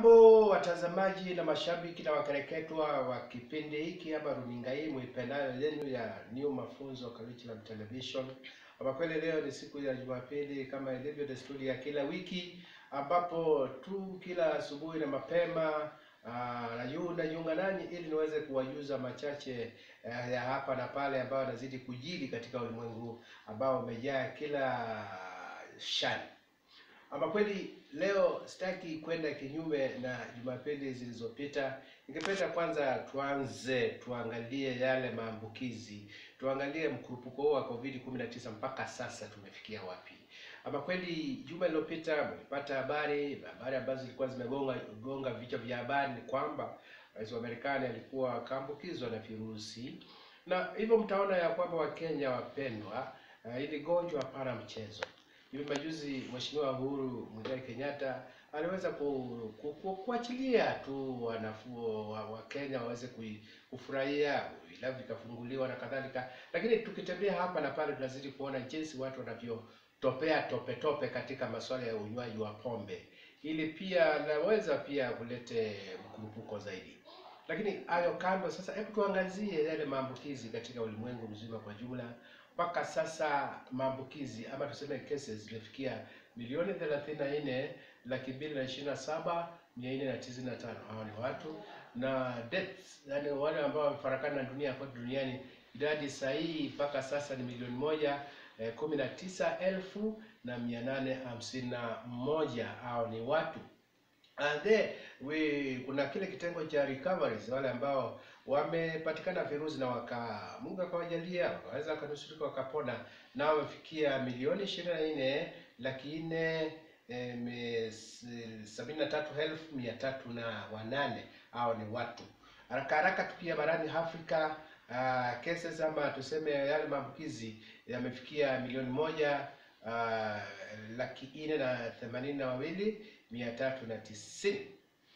Hamjambo watazamaji na mashabiki na wakereketwa wa kipindi hiki ama runinga hii muipendayo yenu ya New Mafunzo Curriculum Television. Ama kweli leo ni siku ya Jumapili kama ilivyo desturi ya kila wiki, ambapo tu kila asubuhi na mapema aa, najiunga najiunga nanyi ili niweze kuwajuza machache eh, ya hapa na pale ambayo yanazidi kujiri katika ulimwengu ambao umejaa kila shani. Ama kweli leo sitaki kwenda kinyume na Jumapili zilizopita. Ningependa kwanza tuanze tuangalie yale maambukizi, tuangalie mkurupuko huu wa COVID-19 mpaka sasa tumefikia wapi. Ama kweli juma lililopita mlipata habari habari ambazo zilikuwa zimegonga gonga vichwa vya habari ni kwamba rais wa Marekani alikuwa akaambukizwa na virusi, na hivyo mtaona ya kwamba Wakenya wapendwa, uh, hili gonjwa hapana mchezo. Hivi majuzi Mheshimiwa Uhuru Muigai Kenyatta aliweza ku, ku, ku, kuachilia tu wanafu wa, wa Kenya waweze kui- kufurahia vilabu vikafunguliwa na kadhalika, lakini tukitembea hapa na pale tunazidi kuona jinsi watu wanavyotopea tope tope katika masuala ya unywaji wa pombe. Hili pia laweza pia kulete mkurupuko zaidi. Lakini hayo kando, sasa hebu tuangazie yale maambukizi katika ulimwengu mzima kwa jumla. Mpaka sasa maambukizi ama tuseme cases zimefikia milioni 34 laki mbili na ishirini na saba mia nne na tisini na tano. Hao ni watu na deaths, yani wale ambao wamefarakana na dunia kote duniani, idadi sahihi mpaka sasa ni milioni moja eh, kumi na tisa elfu na mia nane hamsini na moja. Hao ni watu And then we kuna kile kitengo cha recoveries, wale ambao wamepatikana virusi na waka Mungu akawajalia wakaweza wakanusurika wakapona, na wamefikia milioni ishirini na nne laki nne eh, me- s- sabini na tatu elfu mia tatu na wanane. Hao ni watu haraka haraka. Tukia barani Afrika uh, cases ama tuseme yale maambukizi yamefikia milioni moja uh, laki nne na themanini na wawili mia tatu na tisini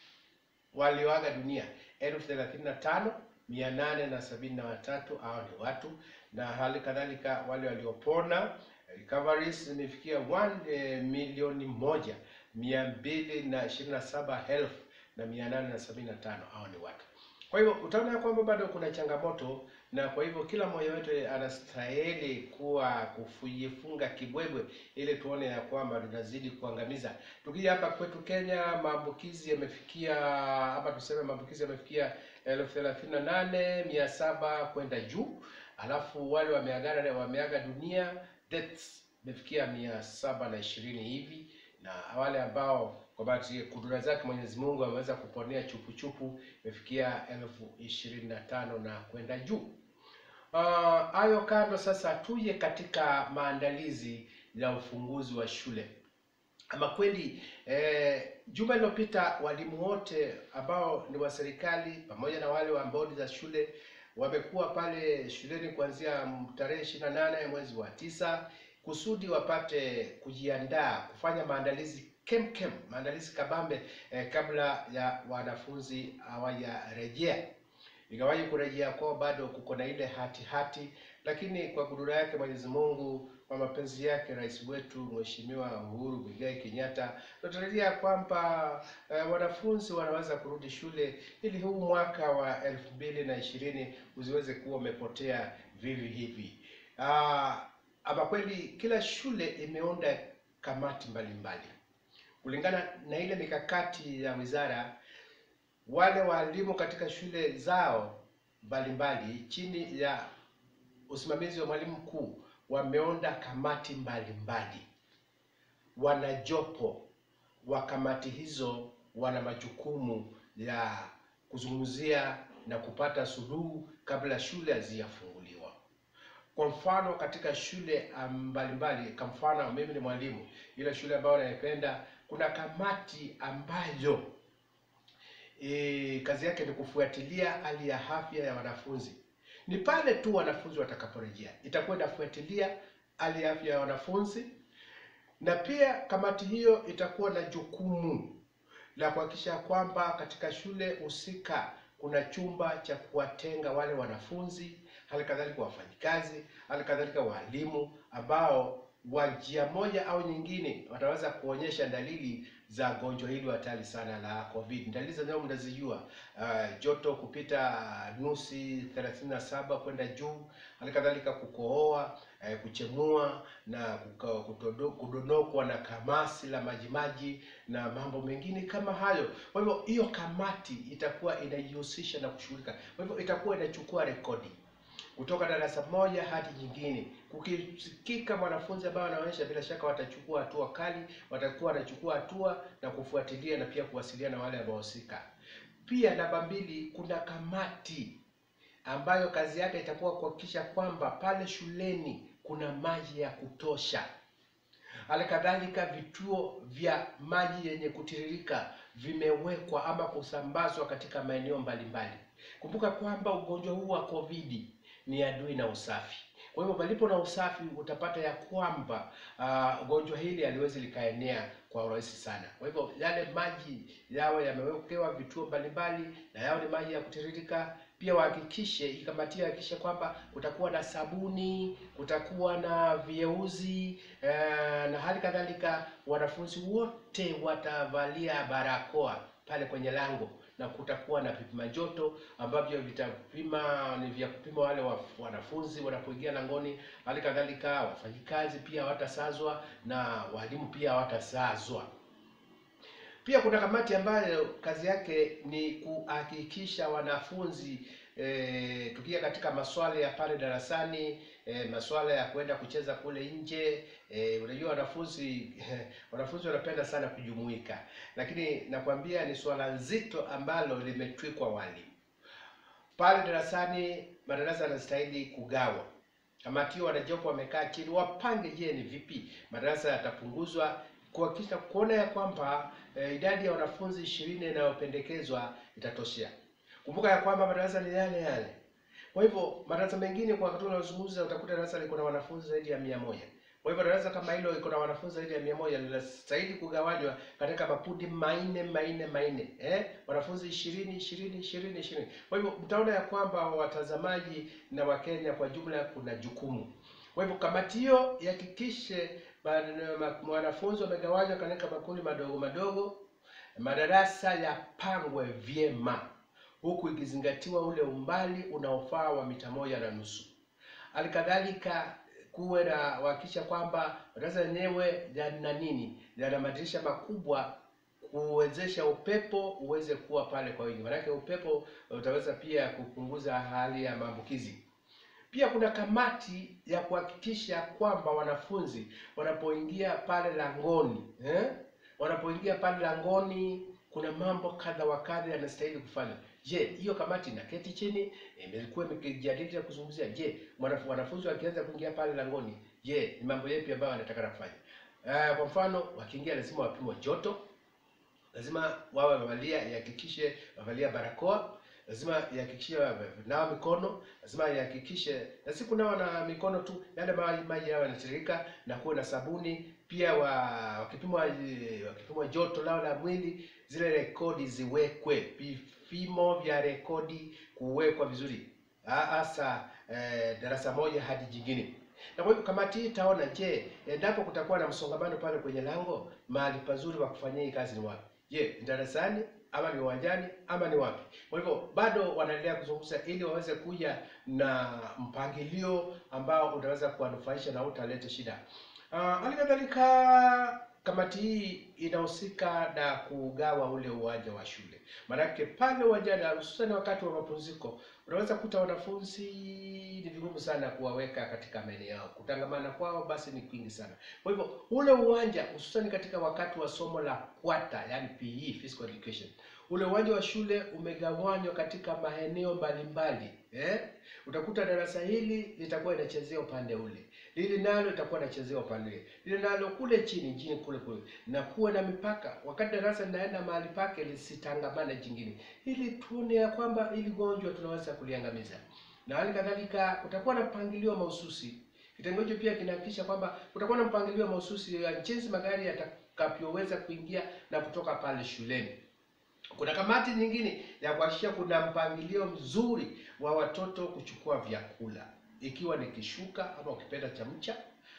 walioaga dunia elfu thelathini na tano mia nane na sabini na watatu hao ni watu, na hali kadhalika wale waliopona recoveries zimefikia 1 eh, milioni moja mia mbili na ishirini na saba elfu na mia nane na sabini na tano hao ni watu. Kwa hivyo utaona ya kwamba bado kuna changamoto, na kwa hivyo kila mmoja wetu anastahili kuwa kujifunga kibwebwe ili tuone ya kwamba tunazidi kuangamiza. Tukija hapa kwetu Kenya, maambukizi yamefikia hapa, tuseme maambukizi yamefikia elfu thelathini na nane mia saba kwenda juu, alafu wale wameagana wameaga dunia deaths imefikia mia saba na ishirini hivi, na wale ambao kwa bahati kudura zake Mwenyezi Mungu ameweza kuponea chupu chupu imefikia elfu ishirini na tano na kwenda juu. Ah, Hayo kando, sasa tuje katika maandalizi ya ufunguzi wa shule. Ama kweli eh, juma lililopita walimu wote ambao ni wa serikali pamoja na wale wa bodi za shule wamekuwa pale shuleni kuanzia mm, tarehe ishirini na nane mwezi wa tisa kusudi wapate kujiandaa kufanya maandalizi kem kem, maandalizi kabambe eh, kabla ya wanafunzi hawajarejea. Ingawaje kurejea kwao bado kuko na ile hati hati, lakini kwa kudura yake Mwenyezi Mungu, kwa mapenzi yake rais wetu Mheshimiwa Uhuru Muigai Kenyatta, tunatarajia kwamba eh, wanafunzi wanaweza kurudi shule ili huu mwaka wa elfu mbili na ishirini usiweze kuwa umepotea vivi hivi. Ah, ama kweli kila shule imeunda kamati mbalimbali kulingana na ile mikakati ya wizara wale walimu katika shule zao mbalimbali chini ya usimamizi wa mwalimu mkuu wameunda kamati mbalimbali. Wana jopo wa kamati hizo wana majukumu ya kuzungumzia na kupata suluhu kabla shule hazijafunguliwa. Kwa mfano katika shule ah, mbalimbali, kwa mfano mimi ni mwalimu, ile shule ambayo naipenda, kuna kamati ambayo e, kazi yake ni kufuatilia hali ya afya ya wanafunzi. Ni pale tu wanafunzi watakaporejea, itakuwa inafuatilia hali ya afya ya wanafunzi, na pia kamati hiyo itakuwa na jukumu la kuhakikisha kwamba katika shule husika kuna chumba cha kuwatenga wale wanafunzi, hali kadhalika wafanyikazi, hali kadhalika walimu ambao wa njia moja au nyingine wataweza kuonyesha dalili za gonjwa hili hatari sana la COVID. Dalili zenyewe mnazijua, uh, joto kupita nusi 37 kwenda juu, hali kadhalika kukohoa, uh, kuchemua na kuka- kutodo- kudonokwa na kamasi la majimaji na mambo mengine kama hayo. Kwa hivyo hiyo kamati itakuwa inajihusisha na kushughulika, kwa hivyo itakuwa inachukua rekodi kutoka darasa moja hadi nyingine. Kukisikika mwanafunzi ambaye anaonyesha, bila shaka watachukua hatua kali, watakuwa wanachukua hatua na kufuatilia na pia kuwasiliana na wale wanaohusika. Pia namba mbili, kuna kamati ambayo kazi yake itakuwa kuhakikisha kwamba pale shuleni kuna maji ya kutosha. Hali kadhalika vituo vya maji yenye kutiririka vimewekwa ama kusambazwa katika maeneo mbalimbali. Kumbuka kwamba ugonjwa huu wa COVID ni adui na usafi. Kwa hivyo palipo na usafi utapata ya kwamba ah, ugonjwa hili haliwezi likaenea kwa urahisi sana. Kwa hivyo yale maji yawe yamewekewa vituo mbalimbali na yao ni maji ya kutiririka. Pia wahakikishe ikamatia hakikishe kwamba kutakuwa na sabuni, kutakuwa na vieuzi eh, na hali kadhalika wanafunzi wote watavalia barakoa pale kwenye lango na kutakuwa na vipima joto ambavyo vitapima ni vya kupima wale wa- wanafunzi wanapoingia langoni. Hali kadhalika wafanyikazi pia hawatasazwa na walimu pia hawatasazwa. Pia kuna kamati ambayo kazi yake ni kuhakikisha wanafunzi e, tukia katika masuala ya pale darasani e, masuala ya kwenda kucheza kule nje e, unajua wanafunzi wanafunzi wanapenda sana kujumuika, lakini nakwambia ni swala nzito ambalo limetwikwa walimu pale darasani. Madarasa yanastahili kugawa. Kamati hiyo wanajopo wamekaa chini wapange, je, ni vipi madarasa yatapunguzwa kuhakikisha kuona ya kwamba eh, idadi ya wanafunzi ishirini inayopendekezwa itatoshea. Kumbuka ya kwamba madarasa ni yale yale. Kwa hivyo madarasa mengine kwa wakati unaozungumza utakuta darasa liko na wanafunzi zaidi ya mia moja. Kwa hivyo darasa kama hilo iko na wanafunzi zaidi ya mia moja linastahili kugawanywa katika makundi manne manne manne, eh, wanafunzi ishirini ishirini ishirini ishirini. Kwa hivyo mtaona ya kwamba watazamaji na Wakenya kwa jumla kuna jukumu. Kwa hivyo kamati hiyo ihakikishe ma- ma- wanafunzi wamegawanywa katika makundi madogo madogo, madarasa yapangwe vyema, huku ikizingatiwa ule umbali unaofaa wa mita moja na nusu. Hali kadhalika kuwe na hakikisha kwamba madarasa yenyewe yana nini, yana madirisha makubwa kuwezesha upepo uweze kuwa pale kwa wingi, maanake upepo utaweza pia kupunguza hali ya maambukizi. Pia kuna kamati ya kuhakikisha kwamba wanafunzi wanapoingia pale langoni eh? wanapoingia pale langoni kuna mambo kadha wa kadha yanastahili kufanya. Je, hiyo kamati inaketi chini imekuwa imekijadili na kuzungumzia, je, mwanaf- wanafunzi wakianza kuingia pale langoni, je, ni mambo yapi ambayo wanataka kufanya? Uh, kwa mfano wakiingia lazima wapimwe joto, lazima wawe wamevalia, ihakikishe wavalia barakoa, lazima ihakikishe nawa mikono, lazima ihakikishe na si kunawa na mikono tu, yale maji maji yao yanatiririka na kuwe na sabuni pia. Wa, wakipimwa eh, wakipimwa joto lao la mwili, zile rekodi ziwekwe, vipimo vya rekodi kuwekwa vizuri, Ha- hasa eh, darasa moja hadi jingine. Na kwa hivyo kamati hii itaona, je, endapo kutakuwa na msongamano pale kwenye lango, mahali pazuri wa kufanyia hii kazi ni wapi? Je, ni darasani ama ni uwanjani ama ni wapi? Kwa hivyo bado wanaendelea kuzungumza ili waweze kuja na mpangilio ambao utaweza kuwanufaisha na utalete shida. Ah, Hali kadhalika kamati hii inahusika na kugawa ule uwanja wa shule, maanake pale uwanjani, hususani wakati wa mapumziko, unaweza kuta wanafunzi ni vigumu sana kuwaweka katika maeneo yao, kutangamana kwao basi ni kwingi sana. Kwa hivyo ule uwanja hususani katika wakati wa somo la kwata, yani PE, physical education, ule uwanja wa shule umegawanywa katika maeneo mbalimbali eh? Utakuta darasa hili litakuwa inachezea upande ule, hili nalo litakuwa inachezea upande ule, hili nalo kule chini chini kule kule, na kuwe na mipaka. Wakati darasa linaenda mahali pake lisitangamane jingine, ili tuone ya kwamba ili gonjwa tunaweza kuliangamiza, na hali kadhalika kutakuwa na mpangilio mahususi. Kitengo hicho pia kinahakikisha kwamba kutakuwa na mpangilio mahususi ya jinsi magari yatakavyoweza kuingia na kutoka pale shuleni. Kuna kamati nyingine ya kuhakikisha kuna mpangilio mzuri wa watoto kuchukua vyakula, ikiwa ni kishuka ama ukipenda chamcha,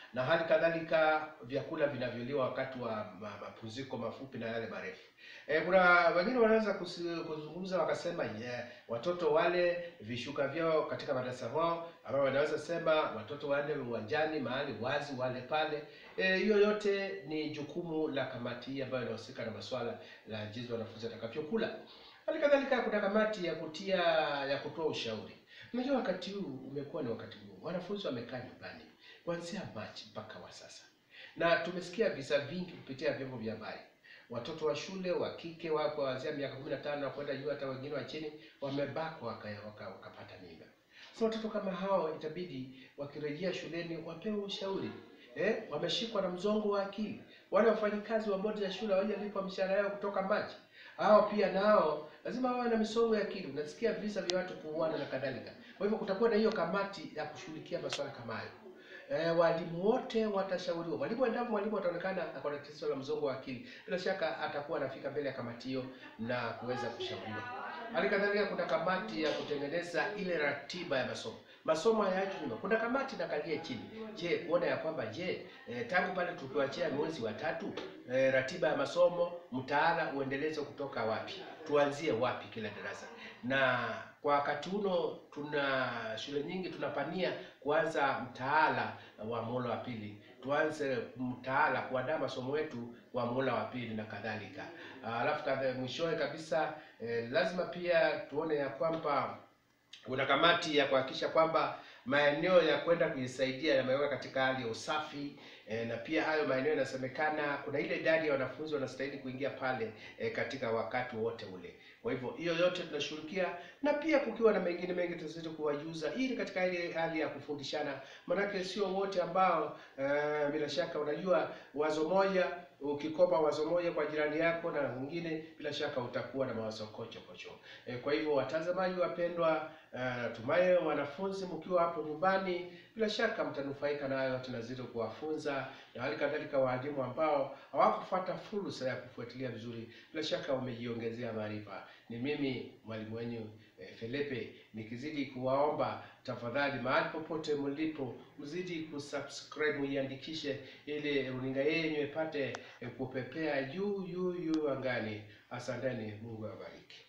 na hali kadhalika vyakula vinavyoliwa wakati wa ma- mapumziko mafupi na yale marefu. E, kuna wengine wanaweza kusi- kuzungumza wakasema yeah, watoto wale vishuka vyao katika madarasa wao, ambao wanaweza sema watoto waende uwanjani mahali wazi wale pale. Eh, hiyo yote ni jukumu la kamati hii ambayo inahusika na masuala la jinsi wanafunzi watakavyokula. Hali kadhalika kuna kamati ya kutia ya kutoa ushauri. Unajua wakati huu umekuwa ni wakati huu, wanafunzi wamekaa nyumbani kuanzia Machi mpaka wa sasa, na tumesikia visa vingi kupitia vyombo vya habari. Watoto wa shule wa kike wako kuanzia miaka kumi na tano na kwenda juu, hata wengine wa chini wamebakwa waka, waka, wakapata mimba. So watoto kama hao itabidi wakirejea shuleni wapewe ushauri. Eh, wameshikwa na mzongo wa akili. Wale wafanyikazi wa bodi ya shule hawajalipwa mishahara yao kutoka Machi. Hao pia nao lazima wawe na misongo ya akili. Unasikia visa vya watu kuuana na kadhalika. Kwa hivyo kutakuwa na hiyo kamati ya kushughulikia masuala kama hayo. Eh, walimu wote watashauriwa. Mwalimu endapo mwalimu ataonekana ako na tatizo la mzongo wa akili, bila shaka atakuwa anafika mbele ya kamati hiyo na kuweza kushauriwa. Hali kadhalika kuna kamati ya kutengeneza ile ratiba ya masomo. Masomo hayaachwi nyuma. Kuna kamati inakalia chini. Je, kuona ya kwamba je, eh, tangu pale tukiwachia mwezi wa tatu eh, ratiba ya masomo mtaala uendeleze kutoka wapi? Tuanzie wapi kila darasa? Na kwa wakati uno tuna shule nyingi tunapania kuanza mtaala wa muhula wa pili, tuanze mtaala kuandaa masomo yetu wa muhula wa pili na kadhalika. Ah, Alafu kadha- mwishowe kabisa eh, lazima pia tuone ya kwamba kuna kamati ya kuhakikisha kwamba maeneo ya kwenda kujisaidia yamewekwa katika hali ya usafi eh, na pia hayo maeneo yanasemekana kuna ile idadi ya wanafunzi wanastahili kuingia pale eh, katika wakati wote ule. Kwa hivyo hiyo yote tunashughulikia, na pia kukiwa na mengine mengi tutazidi kuwajuza, ili katika ile hali ya kufundishana, manake sio wote ambao eh, bila shaka unajua wazo moja ukikopa wazo moja kwa jirani yako na mwingine, bila shaka utakuwa na mawazo kocho kocho. E, kwa hivyo watazamaji wapendwa, uh, tumaye wanafunzi mkiwa hapo nyumbani, bila shaka mtanufaika na hayo tunazidi kuwafunza, na hali kadhalika waalimu ambao hawakufuata fursa ya kufuatilia vizuri, bila shaka wamejiongezea maarifa. Ni mimi mwalimu wenu eh, Felipe nikizidi kuwaomba tafadhali, mahali popote mlipo, mzidi kusubscribe, muiandikishe ili runinga yenu ipate eh, kupepea juu juu juu angani. Asanteni, Mungu awabariki.